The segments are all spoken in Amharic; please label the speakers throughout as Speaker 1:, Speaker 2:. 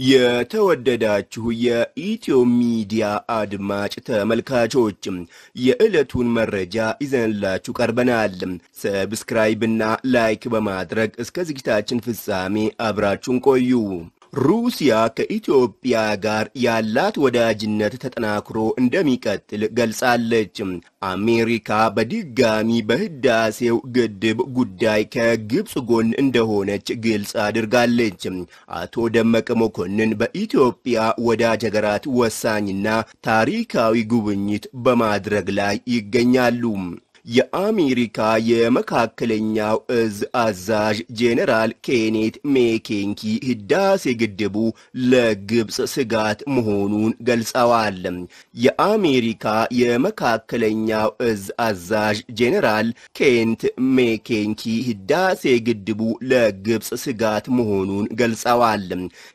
Speaker 1: የተወደዳችሁ የኢትዮ ሚዲያ አድማጭ ተመልካቾች የዕለቱን መረጃ ይዘንላችሁ ቀርበናል። ሰብስክራይብና ላይክ በማድረግ እስከ ዝግጅታችን ፍጻሜ አብራችሁን ቆዩ። ሩሲያ ከኢትዮጵያ ጋር ያላት ወዳጅነት ተጠናክሮ እንደሚቀጥል ገልጻለች። አሜሪካ በድጋሚ በህዳሴው ግድብ ጉዳይ ከግብፅ ጎን እንደሆነች ግልጽ አድርጋለች። አቶ ደመቀ መኮንን በኢትዮጵያ ወዳጅ ሀገራት ወሳኝና ታሪካዊ ጉብኝት በማድረግ ላይ ይገኛሉ። የአሜሪካ የመካከለኛው እዝ አዛዥ ጄኔራል ኬኔት ሜኬንኪ ህዳሴ ግድቡ ለግብፅ ስጋት መሆኑን ገልጸዋል። የአሜሪካ የመካከለኛው እዝ አዛዥ ጄኔራል ኬንት ሜኬንኪ ህዳሴ ግድቡ ለግብፅ ስጋት መሆኑን ገልጸዋል።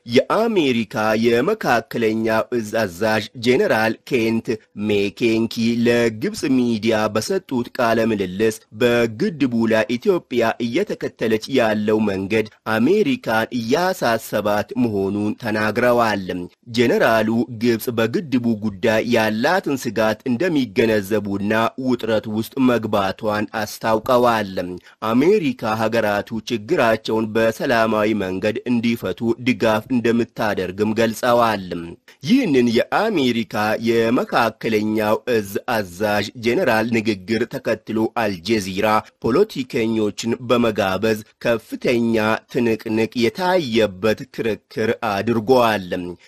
Speaker 1: የአሜሪካ የመካከለኛው እዝ አዛዥ ጄኔራል ኬንት ሜኬንኪ ለግብፅ ሚዲያ በሰጡት ቃለ ምልልስ በግድቡ ላይ ኢትዮጵያ እየተከተለች ያለው መንገድ አሜሪካን እያሳሰባት መሆኑን ተናግረዋል። ጄኔራሉ ግብፅ በግድቡ ጉዳይ ያላትን ስጋት እንደሚገነዘቡና ውጥረት ውስጥ መግባቷን አስታውቀዋል። አሜሪካ ሀገራቱ ችግራቸውን በሰላማዊ መንገድ እንዲፈቱ ድጋፍ እንደምታደርግም ገልጸዋል። ይህንን የአሜሪካ የመካከለኛው እዝ አዛዥ ጄኔራል ንግግር ተከትሎ አልጀዚራ ፖለቲከኞችን በመጋበዝ ከፍተኛ ትንቅንቅ የታየበት ክርክር አድርጓል።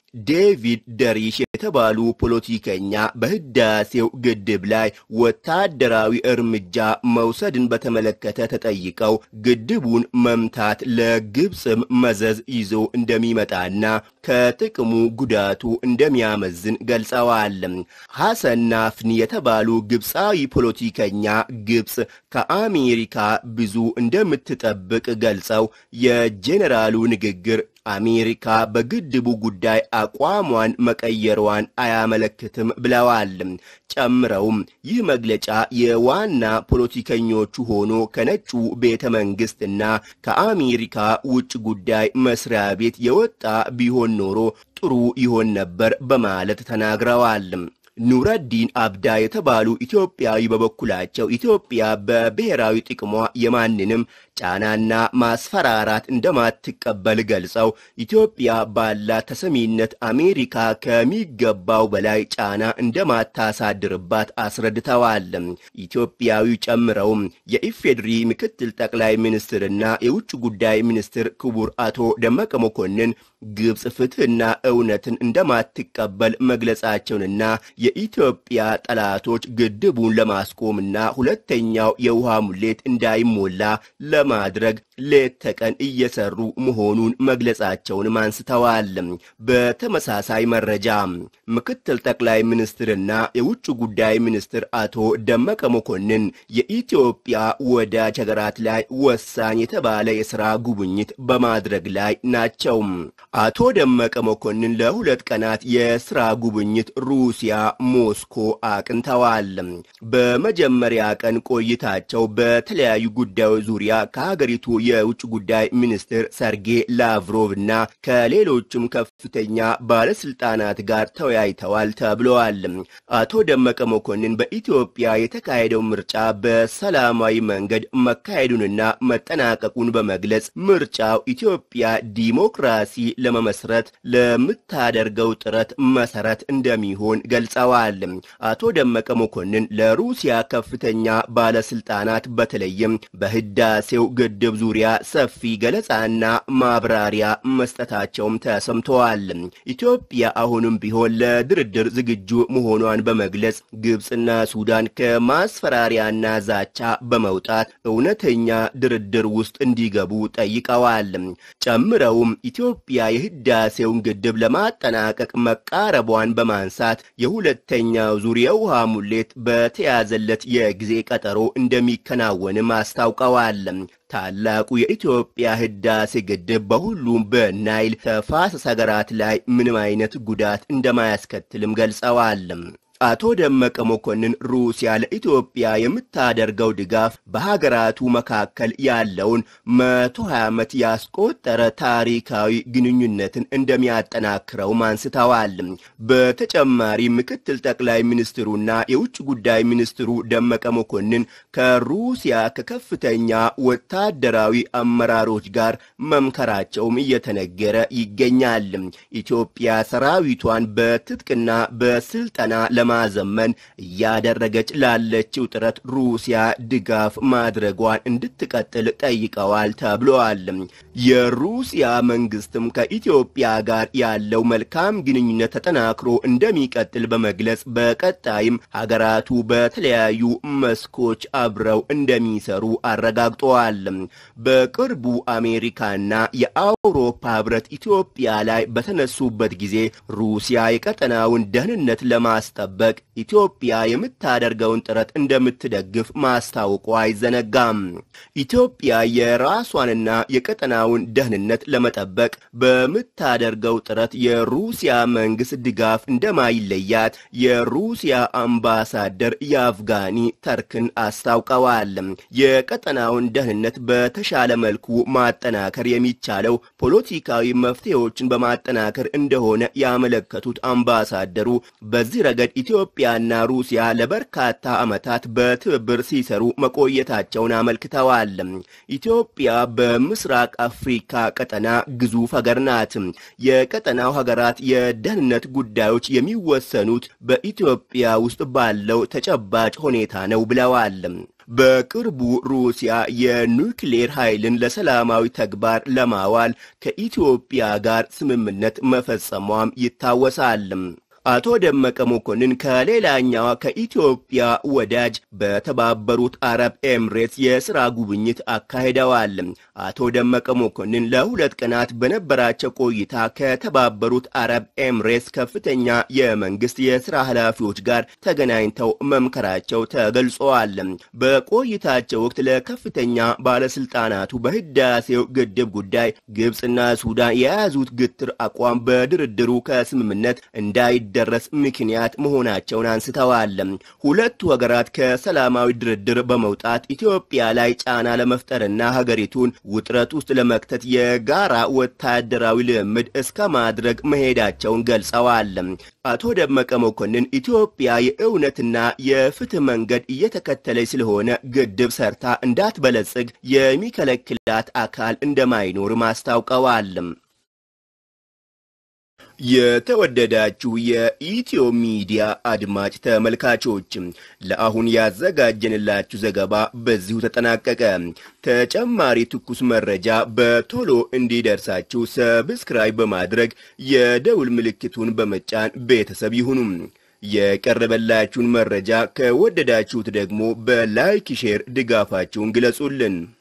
Speaker 1: ዴቪድ ደሪሽ የተባሉ ፖለቲከኛ በህዳሴው ግድብ ላይ ወታደራዊ እርምጃ መውሰድን በተመለከተ ተጠይቀው ግድቡን መምታት ለግብፅም መዘዝ ይዞ እንደሚመጣና ከጥቅሙ ጉዳቱ እንደሚያመዝን ገልጸዋል። ሐሰን ናፍኒ የተባሉ ግብፃዊ ፖለቲከኛ ግብፅ ከአሜሪካ ብዙ እንደምትጠብቅ ገልጸው የጄኔራሉ ንግግር አሜሪካ በግድቡ ጉዳይ አቋሟን መቀየሯን አያመለክትም ብለዋል። ጨምረውም ይህ መግለጫ የዋና ፖለቲከኞቹ ሆኖ ከነጩ ቤተ መንግስትና ከአሜሪካ ውጭ ጉዳይ መስሪያ ቤት የወጣ ቢሆን ኖሮ ጥሩ ይሆን ነበር በማለት ተናግረዋል። ኑረዲን አብዳ የተባሉ ኢትዮጵያዊ በበኩላቸው ኢትዮጵያ በብሔራዊ ጥቅሟ የማንንም ጫናና ማስፈራራት እንደማትቀበል ገልጸው ኢትዮጵያ ባላት ተሰሚነት አሜሪካ ከሚገባው በላይ ጫና እንደማታሳድርባት አስረድተዋል። ኢትዮጵያዊ ጨምረውም የኢፌድሪ ምክትል ጠቅላይ ሚኒስትርና የውጭ ጉዳይ ሚኒስትር ክቡር አቶ ደመቀ መኮንን ግብፅ ፍትህና እውነትን እንደማትቀበል መግለጻቸውንና የኢትዮጵያ ጠላቶች ግድቡን ለማስቆምና ሁለተኛው የውሃ ሙሌት እንዳይሞላ ለማድረግ ሌት ተቀን እየሰሩ መሆኑን መግለጻቸውንም አንስተዋል። በተመሳሳይ መረጃ ምክትል ጠቅላይ ሚኒስትርና የውጭ ጉዳይ ሚኒስትር አቶ ደመቀ መኮንን የኢትዮጵያ ወዳጅ ሀገራት ላይ ወሳኝ የተባለ የሥራ ጉብኝት በማድረግ ላይ ናቸው። አቶ ደመቀ መኮንን ለሁለት ቀናት የሥራ ጉብኝት ሩሲያ ሞስኮ አቅንተዋል። በመጀመሪያ ቀን ቆይታቸው በተለያዩ ጉዳዮች ዙሪያ ከሀገሪቱ የውጭ ጉዳይ ሚኒስትር ሰርጌ ላቭሮቭ እና ከሌሎችም ከፍተኛ ባለስልጣናት ጋር ተወያይተዋል ተብለዋል። አቶ ደመቀ መኮንን በኢትዮጵያ የተካሄደው ምርጫ በሰላማዊ መንገድ መካሄዱንና መጠናቀቁን በመግለጽ ምርጫው ኢትዮጵያ ዲሞክራሲ ለመመስረት ለምታደርገው ጥረት መሰረት እንደሚሆን ገልጸዋል። አቶ ደመቀ መኮንን ለሩሲያ ከፍተኛ ባለስልጣናት በተለይም በህዳሴው ግድብ ዙሪያ ሰፊ ገለጻና ማብራሪያ መስጠታቸውም ተሰምተዋል። ኢትዮጵያ አሁንም ቢሆን ለድርድር ዝግጁ መሆኗን በመግለጽ ግብፅና ሱዳን ከማስፈራሪያና ዛቻ በመውጣት እውነተኛ ድርድር ውስጥ እንዲገቡ ጠይቀዋል። ጨምረውም ኢትዮጵያ የህዳሴውን ግድብ ለማጠናቀቅ መቃረቧን በማንሳት የሁለተኛው ዙር የውሃ ሙሌት በተያዘለት የጊዜ ቀጠሮ እንደሚከናወንም አስታውቀዋል። ታላቁ የኢትዮጵያ ህዳሴ ግድብ በሁሉም በናይል ተፋሰስ ሀገራት ላይ ምንም አይነት ጉዳት እንደማያስከትልም ገልጸዋል። አቶ ደመቀ መኮንን ሩሲያ ለኢትዮጵያ የምታደርገው ድጋፍ በሀገራቱ መካከል ያለውን መቶ ሀያ ዓመት ያስቆጠረ ታሪካዊ ግንኙነትን እንደሚያጠናክረውም አንስተዋል። በተጨማሪ ምክትል ጠቅላይ ሚኒስትሩና የውጭ ጉዳይ ሚኒስትሩ ደመቀ መኮንን ከሩሲያ ከከፍተኛ ወታደራዊ አመራሮች ጋር መምከራቸውም እየተነገረ ይገኛል። ኢትዮጵያ ሰራዊቷን በትጥቅና በስልጠና ለማዘመን እያደረገች ላለችው ጥረት ሩሲያ ድጋፍ ማድረጓን እንድትቀጥል ጠይቀዋል ተብለዋል። የሩሲያ መንግስትም ከኢትዮጵያ ጋር ያለው መልካም ግንኙነት ተጠናክሮ እንደሚቀጥል በመግለጽ በቀጣይም ሀገራቱ በተለያዩ መስኮች አብረው እንደሚሰሩ አረጋግጠዋል። በቅርቡ አሜሪካና የአውሮፓ ህብረት ኢትዮጵያ ላይ በተነሱበት ጊዜ ሩሲያ የቀጠናውን ደህንነት ለማስጠበቅ ኢትዮጵያ የምታደርገውን ጥረት እንደምትደግፍ ማስታወቋ አይዘነጋም። ኢትዮጵያ የራሷንና የቀጠናውን ደህንነት ለመጠበቅ በምታደርገው ጥረት የሩሲያ መንግስት ድጋፍ እንደማይለያት የሩሲያ አምባሳደር የአፍጋኒ ተርክን አስታውቀዋል። የቀጠናውን ደህንነት በተሻለ መልኩ ማጠናከር የሚቻለው ፖለቲካዊ መፍትሄዎችን በማጠናከር እንደሆነ ያመለከቱት አምባሳደሩ በዚህ ረገድ ኢትዮጵያና ሩሲያ ለበርካታ ዓመታት በትብብር ሲሰሩ መቆየታቸውን አመልክተዋል። ኢትዮጵያ በምስራቅ አፍሪካ ቀጠና ግዙፍ ሀገር ናት። የቀጠናው ሀገራት የደህንነት ጉዳዮች የሚወሰኑት በኢትዮጵያ ውስጥ ባለው ተጨባጭ ሁኔታ ነው ብለዋል። በቅርቡ ሩሲያ የኑክሌር ኃይልን ለሰላማዊ ተግባር ለማዋል ከኢትዮጵያ ጋር ስምምነት መፈጸሟም ይታወሳል። አቶ ደመቀ መኮንን ከሌላኛዋ ከኢትዮጵያ ወዳጅ በተባበሩት አረብ ኤምሬትስ የሥራ ጉብኝት አካሂደዋል። አቶ ደመቀ መኮንን ለሁለት ቀናት በነበራቸው ቆይታ ከተባበሩት አረብ ኤምሬትስ ከፍተኛ የመንግስት የሥራ ኃላፊዎች ጋር ተገናኝተው መምከራቸው ተገልጸዋል። በቆይታቸው ወቅት ለከፍተኛ ባለስልጣናቱ በህዳሴው ግድብ ጉዳይ ግብፅና ሱዳን የያዙት ግትር አቋም በድርድሩ ከስምምነት እንዳይ ደረስ ምክንያት መሆናቸውን አንስተዋል። ሁለቱ ሀገራት ከሰላማዊ ድርድር በመውጣት ኢትዮጵያ ላይ ጫና ለመፍጠርና ሀገሪቱን ውጥረት ውስጥ ለመክተት የጋራ ወታደራዊ ልምምድ እስከ ማድረግ መሄዳቸውን ገልጸዋል። አቶ ደመቀ መኮንን ኢትዮጵያ የእውነትና የፍትህ መንገድ እየተከተለች ስለሆነ ግድብ ሰርታ እንዳትበለጽግ የሚከለክላት አካል እንደማይኖርም አስታውቀዋል። የተወደዳችሁ የኢትዮ ሚዲያ አድማጭ ተመልካቾች ለአሁን ያዘጋጀንላችሁ ዘገባ በዚሁ ተጠናቀቀ። ተጨማሪ ትኩስ መረጃ በቶሎ እንዲደርሳችሁ ሰብስክራይብ በማድረግ የደውል ምልክቱን በመጫን ቤተሰብ ይሁኑ። የቀረበላችሁን መረጃ ከወደዳችሁት ደግሞ በላይክ ሼር ድጋፋችሁን ግለጹልን።